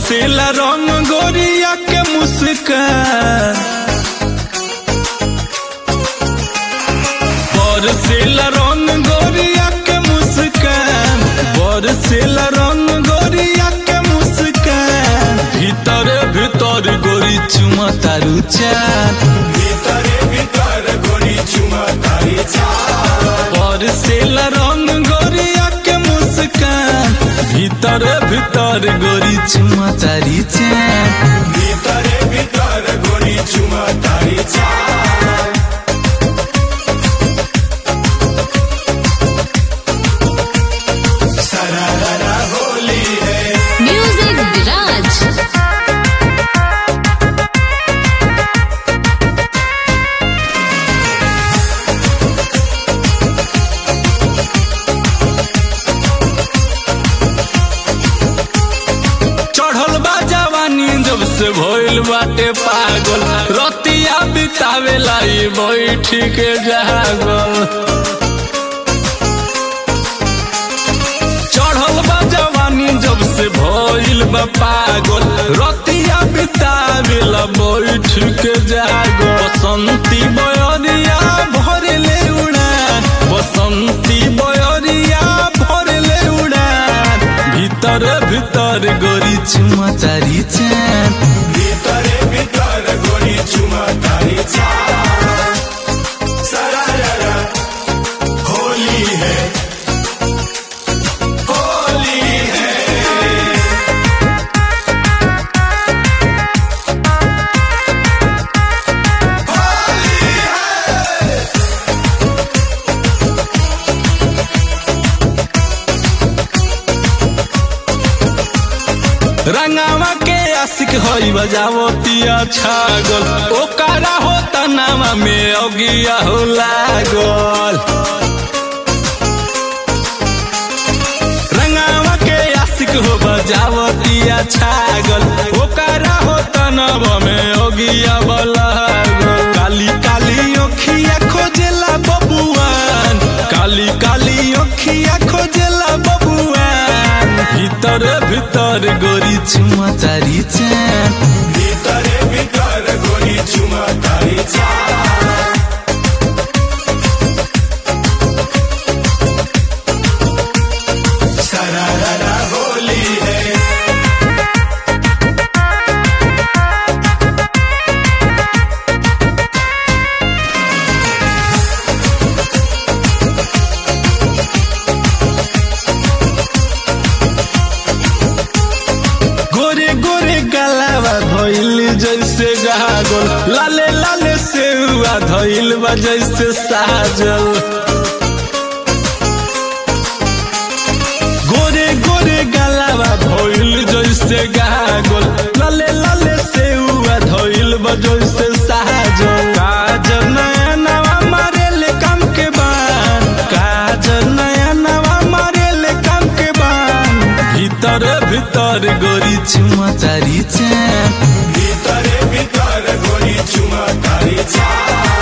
बरसेला रंग गोरिया के मुस्कान बरसेला रंग गोरिया के मुस्कान बरसेला रंग गोरिया के मुस्कान भीतर भीतर गोरी चुमा तारू चान ভিতরে ভিতর গড়ি চুমা তারি চা बरसेला रंग गोरिया के मुस्कान भीतर भीतर गोरी चुमा तारी चान ভিতরে ভিতর গড়ি চুমা তারি চা সারারা হোলি হে Music Viraj. चढ़ल बा जवानी जब से भइल बाटे पागल रतिया बितावेला ई बैठी के जागल चढ़ल बा जवानी जब से भइल बा पागल रतिया बितावेला बैठ के जागल बसंती बयरिया भरले उड़ान बसंती बयरिया भरले उड़ान भीतर भीतर गोरी चुमा तारी चान ভিতরে ভিতর গড়ি চুমা তারি চা সারারা হোলি হে হোলি হে रंगावा के आशिक होई बजावो तिया छागल ओकरा हो तनावा में अगिया हो लागल रंगावा के आशिक हो बजावो तिया छागल ओकरा हो तनावा में अगिया बलागल काली काली ओखिया खोजेला बबुआन काली काली ओखिया खोजेला बबुआन भीतर भीतर गोरी चुमा तारी चान ভিতরে ভিতর গড়ি চুমা তারি চা সারারা হোলি হে गोरे गोरे गलावा धइल जैसे गागल लाले लाले सेवा धइल बा जैसे साजल गोरे गोरे गलावा धइल जैसे गागल लाले लाले सेवा धइल बा जैसे साजल काजल नया नवा मारेले काम के बान काजल नया नवा मारेले काम के बान भीतर भीतर गोरी चुमा तारी चान ভিতরে ভিতর গড়ি চুমা তারি চা